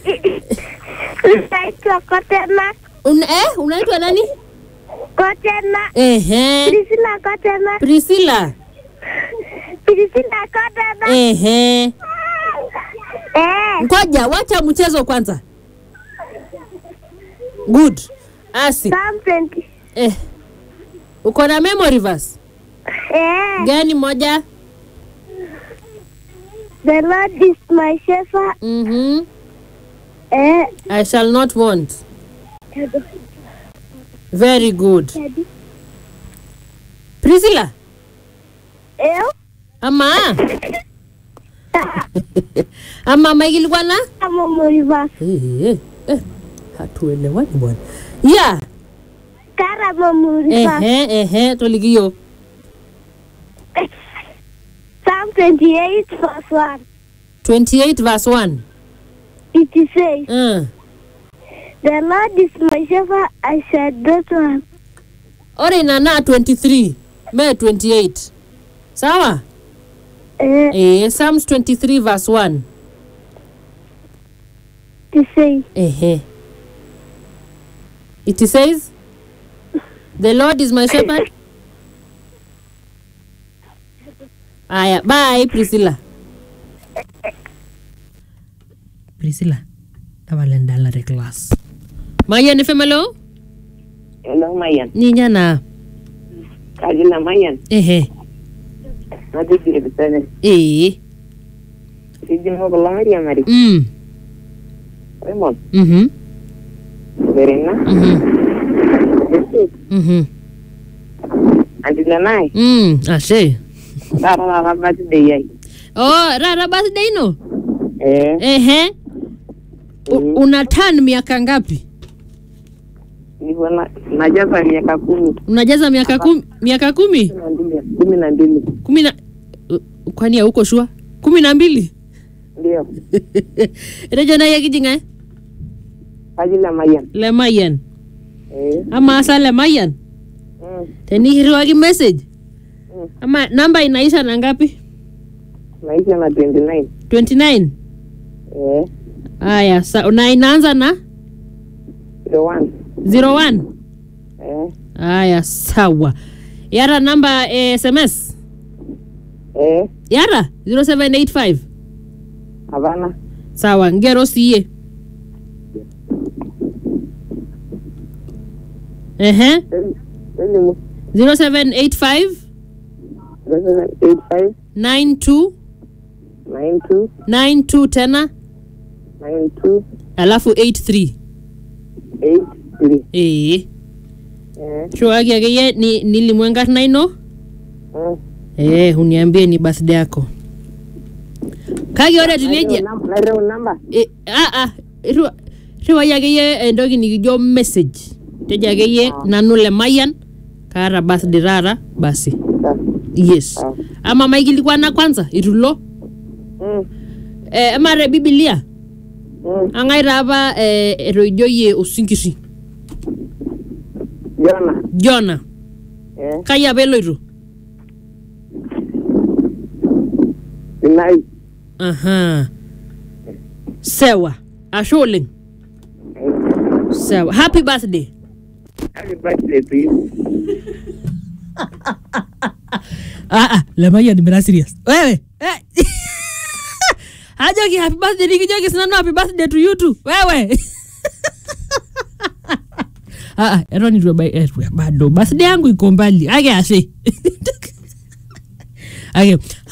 Naitwa Kotena. Un, eh, unaitwa nani? Kotena. Ehe. Priscilla Kotena. Priscilla. Priscilla Kotena. Ehe. Eh. Ngoja, wacha mchezo kwanza. Good. Asi. Psalm 20. Eh. Uko na memory verse? Eh. Gani moja? The Lord is my shepherd. Mhm. Eh. I shall not want. Very good. Priscilla, Eh. ama ama maigilikuwa na Kama muriva. eh, eh, eh, hatuelewani bwana. Yeah. Kara muriva. Ehe, ehe, tolikiyo. Psalm 28 verse 1. 28 verse 1. It says, Uh. The Lord is my shepherd, I shall not want. Ore nana 23. Me 28. Sawa? Eh. Eh, Psalms 23 verse 1. It says, Ehe. It says, The Lord is my shepherd. Aya, bye Priscilla. Priscilla, tavalendalare class. Mayan efemelo? Hello, Mayan. Ninya na. Kajila Mayan. Ehe. Natigire bisane. Eh. Siji mo kala Maria Mari. Mm. Raymond. Mhm. Verena. Mhm. Bisi. Mhm. Andila nai. Mm. Ashe. Dara la rabati de yai. Oh, rara birthday no? Eh. Ehe. U- una turn miaka ngapi? Niko na najaza miaka kumi. Unajaza miaka kumi, miaka kumi? Kumi na mbili. Kumi na mbili. kumi na uh, kwani hauko shua kumi na mbili Ndio. rejo naye kijinga Kajila Mayan. lemayian Eh. ama asa lemayian Mm. tenihiriwaki message Mm. ama namba inaisha na ngapi Maisha na 29. 29 Eh. aya sa, na inaanza na Zero one. 01 Eh. aya sawa yara namba eh, sms Eh. yara 0785 Havana. sawa ngero siye ehe Elimu. 0785 Zero eight five 92 nine two 92 tena nine two alafu 83 eight three. ee Eh. shuaki akeyie ni, nilimwenkarna ino Mm. ee uniambie ni birthday yako kake ore tinejia Naireu namba. e, a, a, riwa- riwai akeyie entoki nikijo message tejo akeyie nanu lemayian kaata birthday taata basi yes Ah. ama maikilikwana kwanza itulo Mm. e, ama te bibilia Mm. ang'ae taa apa e, etoijoyie osinkiri Jona. jona Eh. kai apa eloito Sinai. aha sewa ashe oleng sewa happy birthday Happy birthday to you. ah, ah, lemayian mira serious wewe eh. ajoki happy birthday nikijoki sinanu happy birthday to you too wewe ah, ah, eton itu ebai- eh, bado birthday yangu iko mbali ake ashe ake